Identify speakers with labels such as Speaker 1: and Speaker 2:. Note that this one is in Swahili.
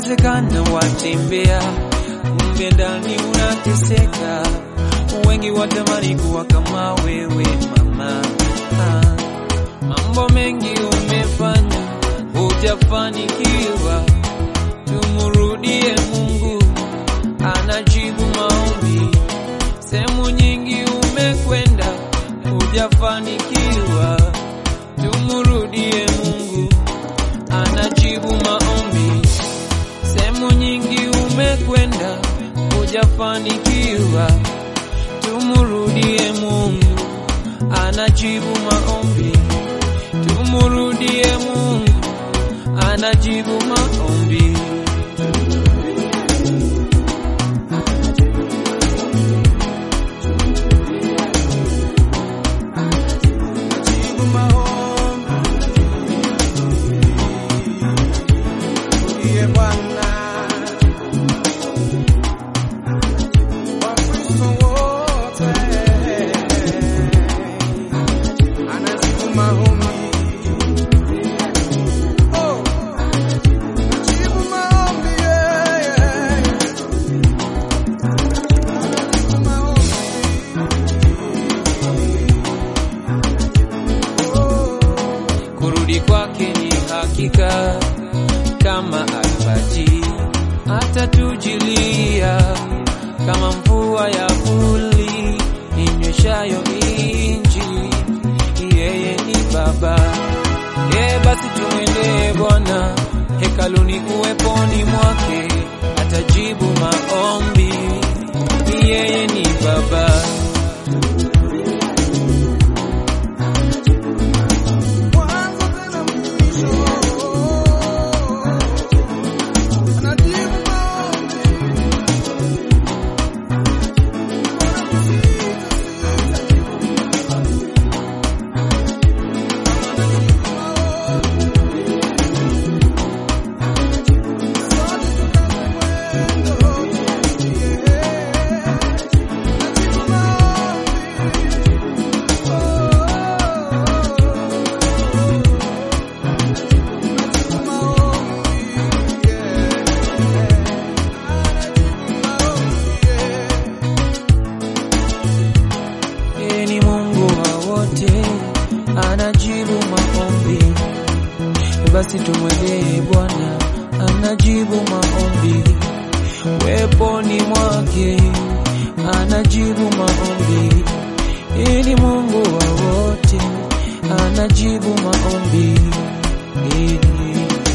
Speaker 1: Yawezekana watembea, kumbe ndani unateseka. Wengi watamani kuwa kama wewe mama. Ah, mambo mengi umefanya, hujafanikiwa. Tumrudie Mungu, anajibu maombi. Sehemu nyingi umekwenda, hujafanikiwa. Tumrudie Mungu, anajibu maombi. Sehemu nyingi umekwenda, hujafanikiwa. Tumrudie Mungu, anajibu maombi. Tumrudie Mungu, anajibu maombi.
Speaker 2: Jibu maombi. Ndiye Bwana. Wakristo wote. Anajibu maombi. Oh. Jibu maombi, yeah, yeah. Anajibu maombi.
Speaker 1: Kurudi kwake ni hakika, kama albaji atatujilia, kama mvua ya vuli inyweshayo inji. Yeye ni Baba, yeye basi tumwendee Bwana hekaluni, uweponi mwake atajibu maombi. Yeye ni Baba.
Speaker 2: Mwanzo tena mwisho. Anajibu maombi.
Speaker 1: Yeye ni Mungu wa wote, anajibu maombi. Basi tumwendee Bwana, anajibu maombi. Weponi mwake anajibu maombi. Yeye ni Mungu wa wote, anajibu maombi. Yeye